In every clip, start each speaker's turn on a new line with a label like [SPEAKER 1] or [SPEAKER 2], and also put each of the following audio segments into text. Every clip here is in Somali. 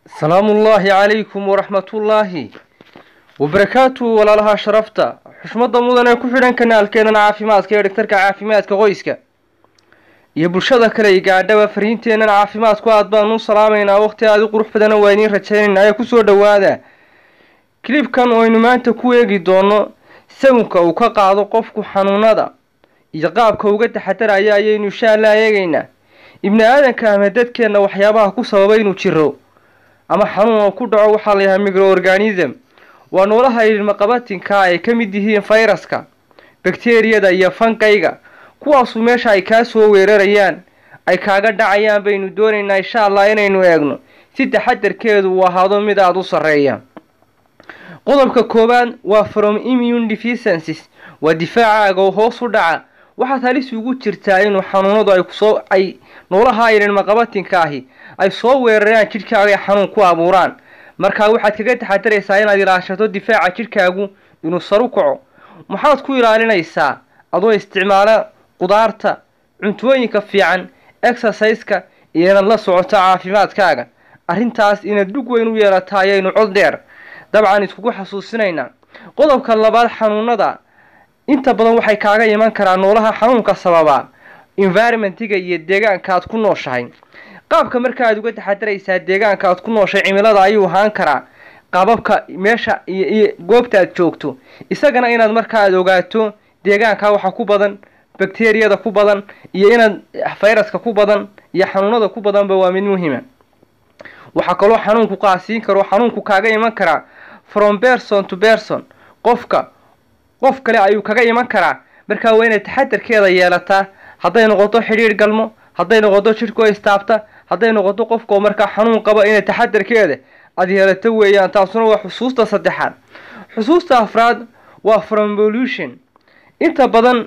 [SPEAKER 1] salaamu ullaahi calaykum waraxmatullaahi wabarakaatuhu walaalaha sharafta xushmadda mudan ee ku xidhan kanaalkeenan caafimaadka ee dhagtarka caafimaadka qoyska iyo bulshada kale i gaadhaba fariinteennan caafimaadku aad baanu u salaamaynaa waqti aadi qurux badana waa idiin rajaynaynaa ee kusoo dhowaada kilibkan oo aynu maanta ku eegi doono sawinka uu ka qaado qofku xanuunada iyo qaabka uga taxadaraya ayaynu insha allah eegaynaa ibni aadanka ama dadkeenna waxyaabaha ku sababa inuu jiro ama xanuun oo ku dhaco waxaa layahaa microorganism waa noolaha ilmaqabatinka ay ka mid yihiin fayraska bakteriyada iyo fankayga kuwaasu meesha ay kaa soo weerarayaan ay kaaga dhacayaan baynu doonaynaa insha allah inaynu eegno si taxadarkeedu uu ahaado mid aada u sarreeya qodobka koowaad waa from immune deficiencies waa difaacaaga oo hoos u dhaca waxaad halis ugu jirtaa inuu xanuunadu ay kusoo ay noolaha ilmaqabatinka ahi ay soo weeraraan jidhkaaga ay xanuun ku abuuraan markaa waxaad kaga taxadaraysaa inaad ilaashato difaaca jidhkaagu inuu saru kaco maxaad ku ilaalinaysaa adoo isticmaala qudaarta cuntooyinka fiican exercise-ka iyo inaad la socoto caafimaadkaaga arrintaas inaad dhug weyn u yeelata ayaynu cod dheer dabcan iskugu xasuusinaynaa qodobka labaad xanuunada inta badan waxay kaaga iman karaan noolaha xanuunka sababa environmentiga iyo deegaanka aad ku nooshahay qaabka marka aad uga taxadaraysaa deegaanka aad ku nooshay cimilada ayuu ahaan karaa qaababka meesha iyo iyo goobta aad joogto isagana inaad marka aad ogaato deegaanka waxa ku badan bakteriyada ku badan iyo inaad fayraska ku badan iyo xanuunada ku badanba waa mid muhiima waxaa kaloo xanuunku qaasiin karo xanuunku kaaga iman karaa from person to person qofka qof kale ayuu kaga iman karaa markaa waa inaad taxadarkeeda yeelataa hadday noqoto xidhiidh galmo hadday noqoto jidhkoo istaabta hadday noqoto qofkao markaa xanuun qaba inay taxadarkeeda aada yeelato weeyaan taasuna waa xusuusta saddexaad xusuusta afraad waa from pollution inta badan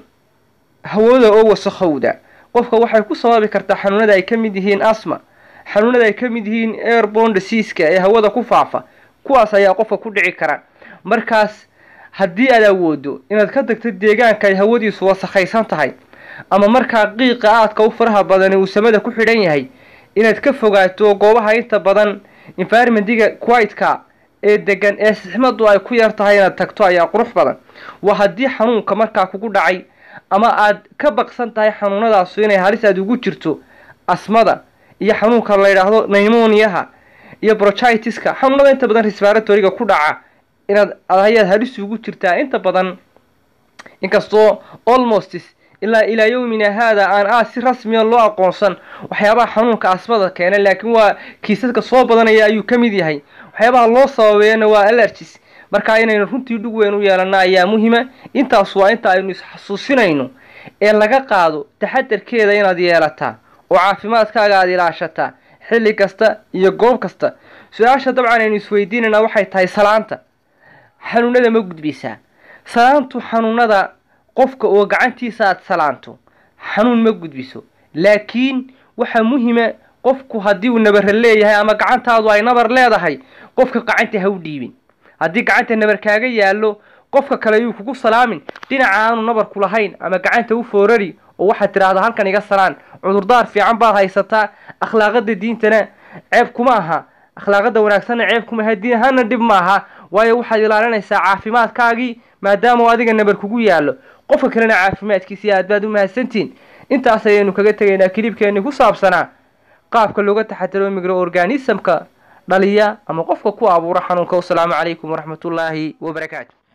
[SPEAKER 1] hawada oo wasakhowda qofka waxay ku sababi kartaa xanuunada ay ka mid yihiin asma xanuunada ay ka mid yihiin airbon diseaska ee hawada ku faafa kuwaas ayaa qofka ku dhici kara markaas haddii aad awoodo inaad ka tagto deegaanka ay hawadiisu wasakhaysan tahay ama markaa qiiqa aadka u faraha badani uu samada ku xidhan yahay inaad ka fogaato goobaha inta badan environmentiga quiteka ee degan ee sixmadu ay ku yar tahay inaad tagto ayaa qurux badan waa haddii xanuunka markaa kugu dhacay ama aad ka baqsan tahay xanuunadaasu inay halis aad ugu jirto asmada iyo xanuunka la yidhaahdo nimoniyaha iyo brochitiska xanuunada inta badan respiratoriga ku dhaca inaad ayaad halis ugu jirtaa inta badan inkastoo almost ilaa ilaa yowmina haada aan aad si rasmiya loo aqoonsan waxyaabaha xanuunka asmada keena laakiin waa kiisaska soo badanaya ayuu ka mid yahay waxyaabaha loo sababeeyana waa allergis markaa inaynu runtii dhug weyn u yeelana ayaa muhima intaas waa inta aynu isxasuusinayno ee laga qaado taxadarkeeda inaad yeelataa oo caafimaadkaaga aada ilaashataa xilli kasta iyo goob kasta su-aasha dabcan aynu isweydiinaynaa waxay tahay salaanta xanuunada ma gudbisaa salaantu xanuunada qofka oo gacantiisa aada salaanto xanuun ma gudbiso laakiin waxaa muhima qofku haddii uu nabara leeyahay ama gacantaadu ay nabar leedahay qofka gacanta ha u dhiibin haddii gacanta nabar kaaga yaallo qofka kale yuu kugu salaamin dhinaca aanu nabarku lahayn ama gacanta u foorari oo waxaad tidhaahdaa halkan iga salaan cudurdaar fiican baad haysataa akhlaaqada diintana ceeb kuma aha akhlaaqada wanaagsanna ceeb kuma aha diin ahaana dhib ma aha waayo waxaad ilaalinaysaa caafimaadkaagii maadaama adiga nabar kugu yaallo qofka kalena caafimaadkiisii aad baad u mahadsantiin intaas ayaynu kaga tegaynaa kilibkeenni ku saabsanaa qaabka looga taxadaro microorganismka dhaliya ama qofka ku abuura xanuunka wasalaamu calaykum waraxmatullaahi wabarakaatu